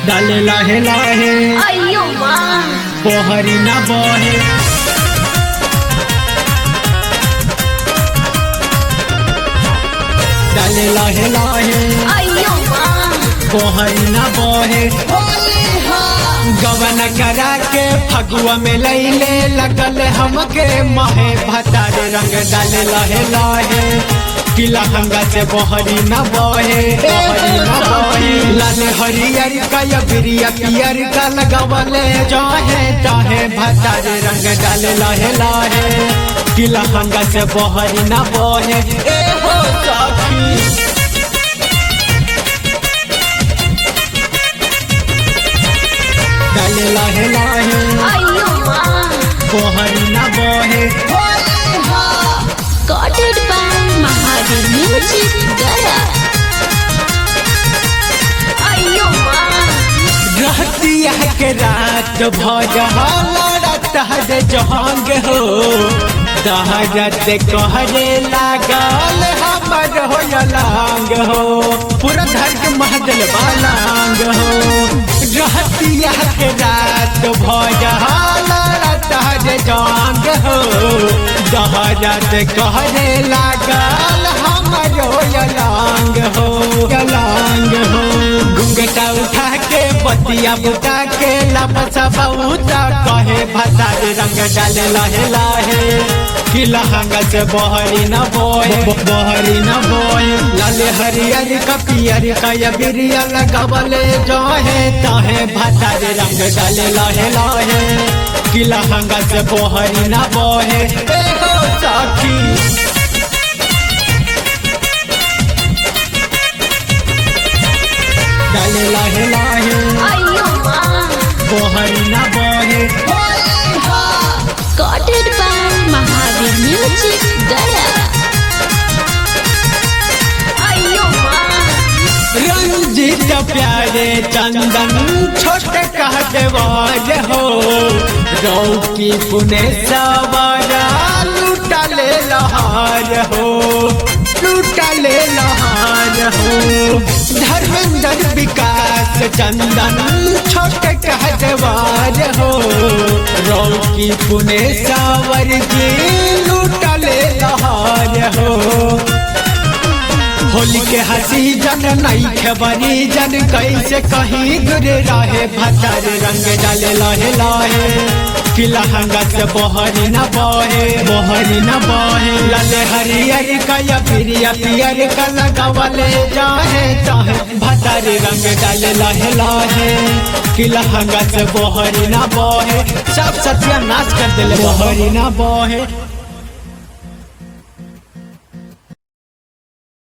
डाले लाहे लाहे अयो माँ पोहरी न बहे डाले लाहे लाहे अयो माँ पोहरी न बहे गवन करा के फगुआ में लैले लगल हमके महे भतारे रंग डाले लहे लहे किला हंगा से बहरी न बहे बहरी न बहे लाल हरियर का या बिरिया पियर का लगवले जाहे चाहे भतारे रंग डाले लहे लहे किला हंगा से बहरी न बहे ए हो सखी डाले लहे लहे अयो माँ बहरी न बहे Recorded by Mahadev Music Gaya अयो माँ रहतिया के रात भजहत हर जहांग हो दहरत कहरे लागल हमर हो लांग हो पूरा धर के महदल बालांग हो रहतिया के रात भजहत हर जहांग हो दहरत कहरे लागल हमर हो लांग हो लांग हो घुंघटा उठा के बतिया बुता के लपसा बहुता कहे भतार रंग डाले लहे लहे कि लहंगा से बहरी न बोए बहरी न बोए लाले हरियर का पियर का या बिरिया लगवले जहे तहे भतार रंग डाले लहे लहे कि लहंगा से बहरी न बोए ए हो सखी डाले लाहे लाहे अयो माँ बहरी न बहे Recorded by Mahadev Music Gaya अयो माँ रंजित प्यारे चंदन छोटे कहते वाज हो रौकी पुने सवारा लूटा ले लहार हो लूटा ले लहार हो धर्मेंद्र विकास चंदन छोटे कहते वाज हो रौकी पुने सावर जी लूटा ले लहार हो होली के हसी जन नहीं खबरी जन कैसे कहीं दूर रहे भतर रंग डाले लहे लहे कि लहंगा से बहरी न बहे बहरी न बहे लाले हरियर का या पिरिया पियर का लगवले जाहे चाहे भतर रंग डाले लहे लहे कि लहंगा से बहरी न बहे सब सत्यानाश कर दिले बहरी न बहे